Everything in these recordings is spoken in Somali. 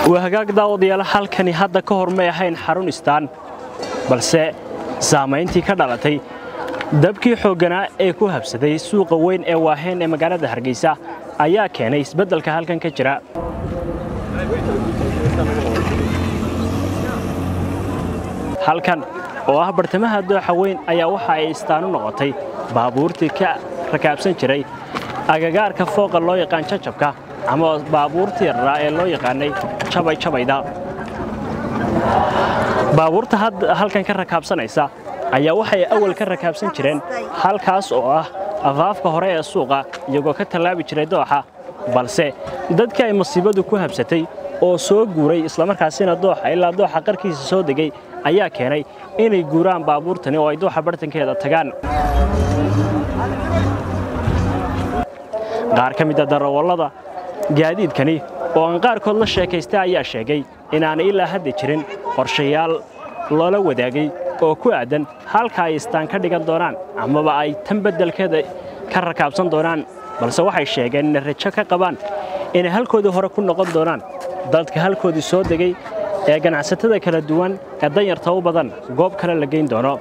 waa hagaag daawadayaal halkani hadda ka hor may ahayn xarun istaan balse saamayntii ka dhalatay dabkii xoogganaa ee ku habsaday suuqa weyn ee waaheen ee magaalada hargeysa ayaa keenay isbeddelka halkan ka jira halkan oo ah bartamaha dooxa weyn ayaa waxa ay istaan u noqotay baabuurtii ka rakaabsan jiray agagaarka fooqa loo yaqaan jajabka ama baabuurtii yarraa ee loo yaqaanay jabayjabayda baabuurta halkan ka rakaabsanaysa ayaa waxay awal ka rakaabsan jireen halkaas oo ah afaafka hore ee suuqa iyagoo ka tallaabi jiray dooxa balse dadkii ay masiibadu ku habsatay oo soo guuray islamarkaasina dooxa ilaa dooxa qarkiisa soo degay ayaa keenay inay guuraan baabuurtani oo ay dooxa bartankeeda tagaan qaar ka mida darawallada gaadiidkani oo aan qaarkood la sheekaystay ayaa sheegay inaanay ilaa hadda jirin qorshayaal loola wadaagay oo ku aadan halka ay istaan ka dhigan doonaan amaba ay tan beddelkeeda ka rakaabsan doonaan balse waxay sheegeen inay rajo ka qabaan inay halkoodii hore ku noqon doonaan dadka halkoodii soo degay ee ganacsatada kala duwan ee danyarta u badan goob kale la geyn doono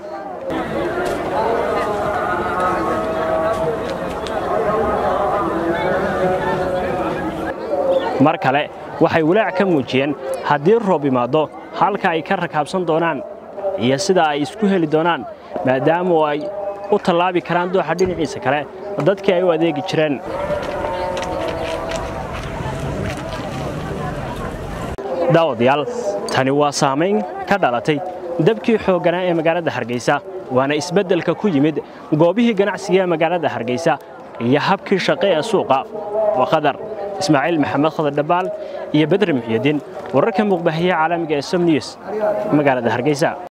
mar kale waxay walaac ka muujiyeen haddii roob imaaddo halka ay ka rakaabsan doonaan iyo sida ay isku heli doonaan maadaama ay u tallaabi karaan dooxa dhinaciisa kale dadkii ay u adeegi jireen daawadayaal tani waa saamayn ka dhalatay dabkii xoogganaa ee magaalada hargeysa waana isbeddelka ku yimid goobihii ganacsiga ee magaalada hargeysa iyo habkii shaqe ee suuqa waa qadar ismaaciil maxamed khadar dhabaal iyo bedre muxyadiin wararka muuqbahiya caalamiga ee som news magaalada hargeysa